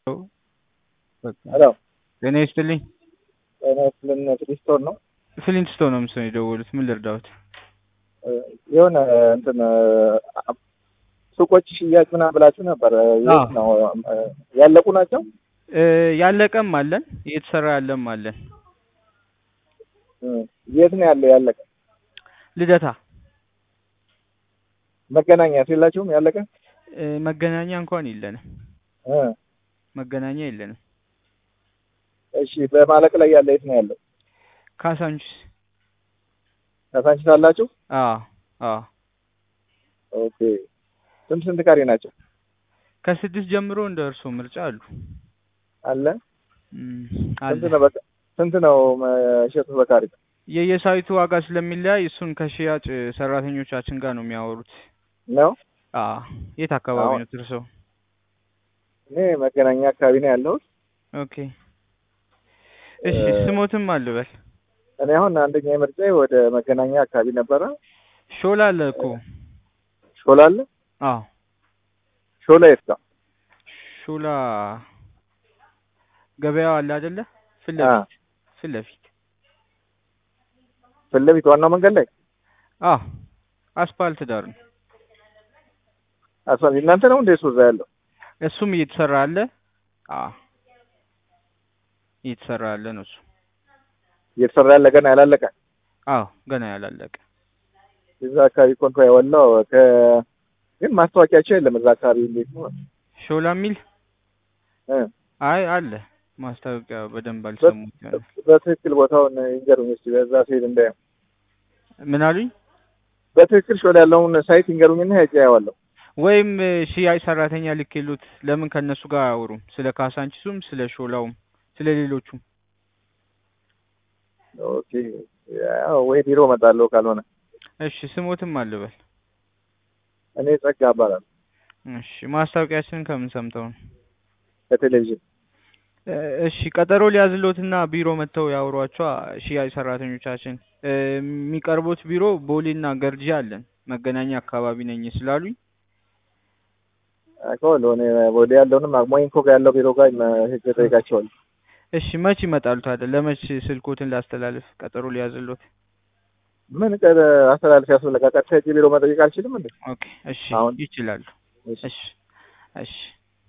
ሄሎ ጤና ይስጥልኝ። ጤና ይስጥልን ፍሊስቶን ነው። ፍሊንትስቶን ነው ምስል የደወሉት። ምን ልርዳዎት? የሆነ እንትን ሱቆች ሽያጭ ምናምን ብላችሁ ነበር። የት ነው ያለቁ ናቸው? እ ያለቀም አለን እየተሰራ ያለም አለን። የት ነው ያለው ያለቀ? ልደታ መገናኛ የላችሁም ያለቀ? እ መገናኛ እንኳን የለንም። እ መገናኛ የለንም። እሺ በማለቅ ላይ ያለ የት ነው ያለው? ካሳንቺስ ካሳንቺስ አላችሁ? አዎ አዎ ኦኬ ስንት ስንት ካሬ ናቸው? ከስድስት ጀምሮ እንደ እርሶ ምርጫ አሉ። አለ እም፣ ስንት አለ ነው በቃ ስንት ነው መሸጡ በካሬ? የየሳይቱ ዋጋ ስለሚለያይ እሱን ከሽያጭ ሰራተኞቻችን ጋር ነው የሚያወሩት። ነው አዎ የት አካባቢ አሁን- ነው እርሶ? እኔ መገናኛ አካባቢ ነው ያለሁት። ኦኬ እሺ እ- ስሞትም አልበል እኔ አሁን አንደኛ ምርጫ ወደ መገናኛ አካባቢ ነበረ። ሾላ አለ እኮ ሾላ አለ። አዎ ሾላ የት ጋር? ሾላ ገበያው አለ አይደለ? ፊት አ ለፊት ፊት ለፊት ፊት ለፊት ዋናው መንገድ ላይ አዎ አስፓልት ዳር ነው። አስፋልት እናንተ ነው እንደ እሱ እዛ ያለው? እሱም እየተሰራ አለ። አዎ እየተሰራ ያለ ነው እሱ። እየተሰራ ያለ ገና ያላለቀ አዎ ገና ያላለቀ እዛ አካባቢ ኮንቶ ያወላው ከ ግን ማስታወቂያቸው የለም እዛ አካባቢ እንዴት ነው? ሾላ የሚል እ አይ አለ ማስታወቂያ በደንብ አልሰሙት ይሆናል። በትክክል ቦታውን ይንገሩኝ እስኪ በዛ ሲሄድ እንዳየው። ምን አሉኝ? በትክክል ሾላ ያለውን ሳይት ይንገሩኝና ሄጄ አየዋለሁ። ወይም እ፣ ሽያጭ ሰራተኛ ልኬሉት ለምን ከእነሱ ጋር አያወሩም? ስለ ካሳንቺሱም ስለ ሾላውም ስለ ሌሎቹም ኦኬ ያው ወይ ቢሮ እመጣለሁ ካልሆነ እሺ ስሞትም አልበል እኔ ጸጋ እባላለሁ እሺ ማስታወቂያችንን ከምን ሰምተው ነው? ከቴሌቪዥን እ፣ እሺ ቀጠሮ ሊያዝሎትና ቢሮ መጥተው ያወሯቸው ሽያጭ ሰራተኞቻችን እ፣ የሚቀርቡት ቢሮ ቦሌና ገርጂ አለን። መገናኛ አካባቢ ነኝ ስላሉኝ አውቀዋለሁ እኔ ወደ ያለውንም ሞይንኮ ጋር ያለው ቢሮ ጋር ሄጄ እጠይቃቸዋለሁ። እሺ መች ይመጣሉ ታዲያ? ለመች ስልኮትን ላስተላልፍ ቀጠሮ ሊያዝሎት? ምን ቀረ አስተላልፍ ያስፈልጋ ቀጥታ ሄጄ ቢሮ መጠየቅ አልችልም እንዴ? ኦኬ እሺ አሁን ይችላሉ። እሺ እሺ እሺ